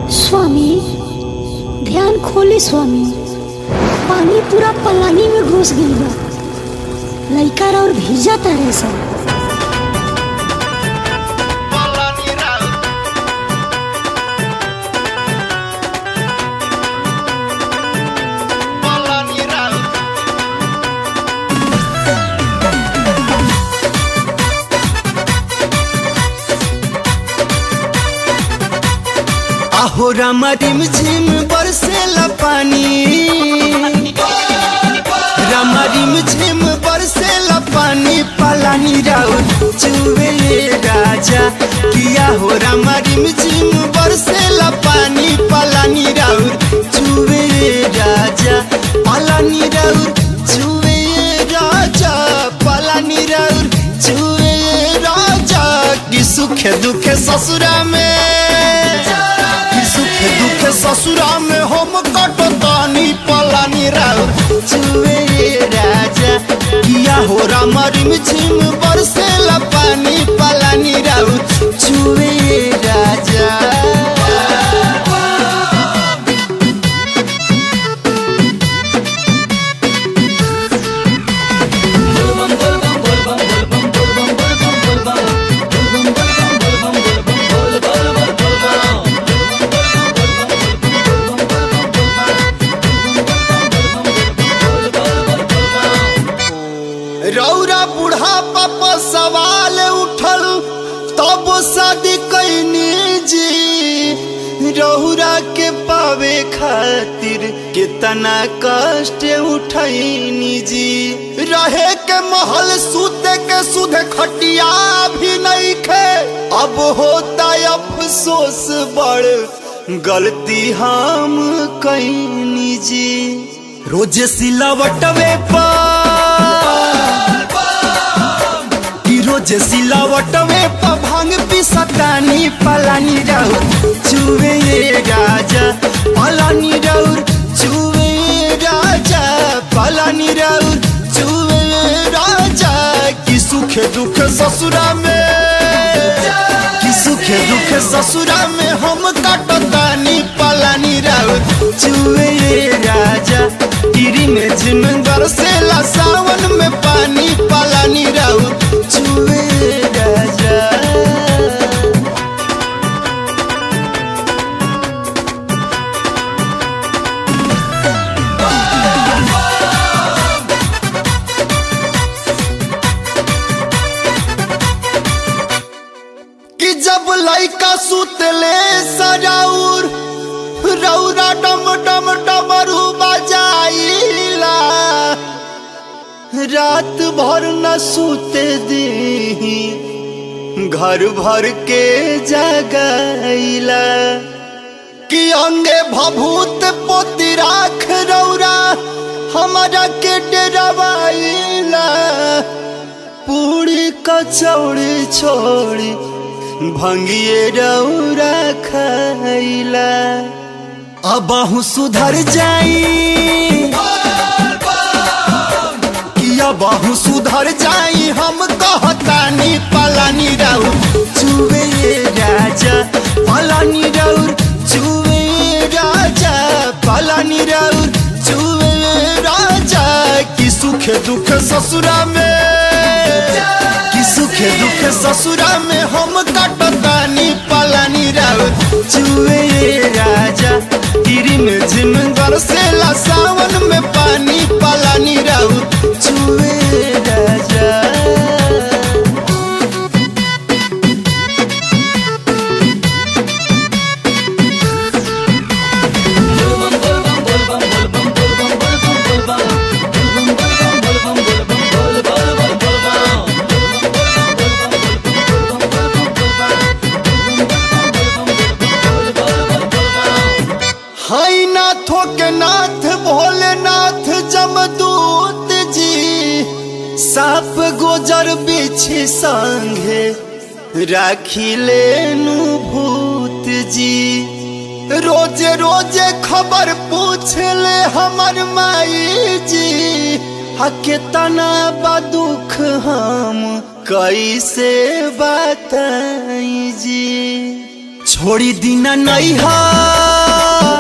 स्वामी ध्यान खोली स्वामी पानी पूरा पलानी में घुस गईल बा लइका और भीजा तारे सब Polani Raut. Polani Raut. आहो रामा रिम झिम बरसेला पानी रामा रिम झिम बरसेला पानी पलानी राउत चुवे राजा किया हो रामा रिम झिम बरसेला पानी पलानी राउत चुवे राजा पलानी राउत चुवे राजा पलानी राउत चुवे राजा की सुख दुख ससुरा में कि सुख दुख ससुरा में हम कटतानी पलानी राउ चुवे राजा किया हो राम रिम झिम बरसेला पानी पलानी राउ चुवे राजा रौरा बूढ़ा पापा सवाल उठल तब शादी कैनी जी रौरा के पावे खातिर कितना कष्ट उठैनी जी रहे के महल सूते के सुध खटिया भी नहीं खे अब होता अफसोस बड़ गलती हम कैनी जी रोज सिलावटवे पर कि रोज सिलावटवे पर भांग पिसतानी पलानी राउर चुवे राजा पलानी राउर चुवे राजा पलानी राउर चुवे राजा कि सुख दुख ससुरा में कि सुख दुख ससुरा में हम काटतानी पलानी राउर चुवे राजा गिरी में झिम बरसेला सावन में पानी पलानी राउर चुवे राजा कि जब लइका सुतले सजाउर रौरा डम डम डमरू बजाइला रात भर न सुते दी घर भर के जगाइला कि अंगे भभूत पोती राख रौरा हमारा के डरावाइला पूरी कचौड़ी छोड़ी भंगिए रौरा खाइला अबहु सुधर जाई कि अबहु सुधर जाई हम कहतानी पलानी राउर चुवे राजा पलानी राउर चुवे राजा पलानी राउर चुवे राजा कि सुख दुख ससुरा में कि सुख दुख ससुरा में हम कटतानी पलानी राउर चुवे राजा गिरी में झिम बरसेला सावन में पानी पलानी राउर चुवे राजा हाय नाथों के नाथ भोलेनाथ जमदूत जी साप गोजर बिछी संगे राखी लेनु भूत जी रोजे रोजे खबर पूछ ले हमर माई जी हा केतना बा दुख हम कैसे बताई जी छोड़ी दीना नैहर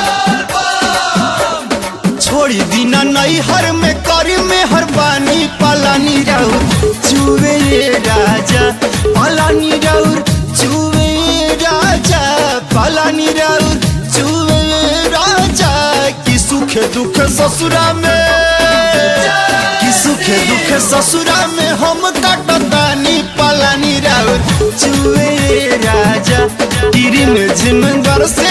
छोड़ी दीना नैहर में करी में हरबानी पलानी राउर चुवे राजा पलानी राउर चुवे राजा पलानी राउर चुवे राजा की सुख दुख ससुरा में की सुख दुख ससुरा में हम कटतानी पलानी राउर चुवे राजा गिरी में झिम से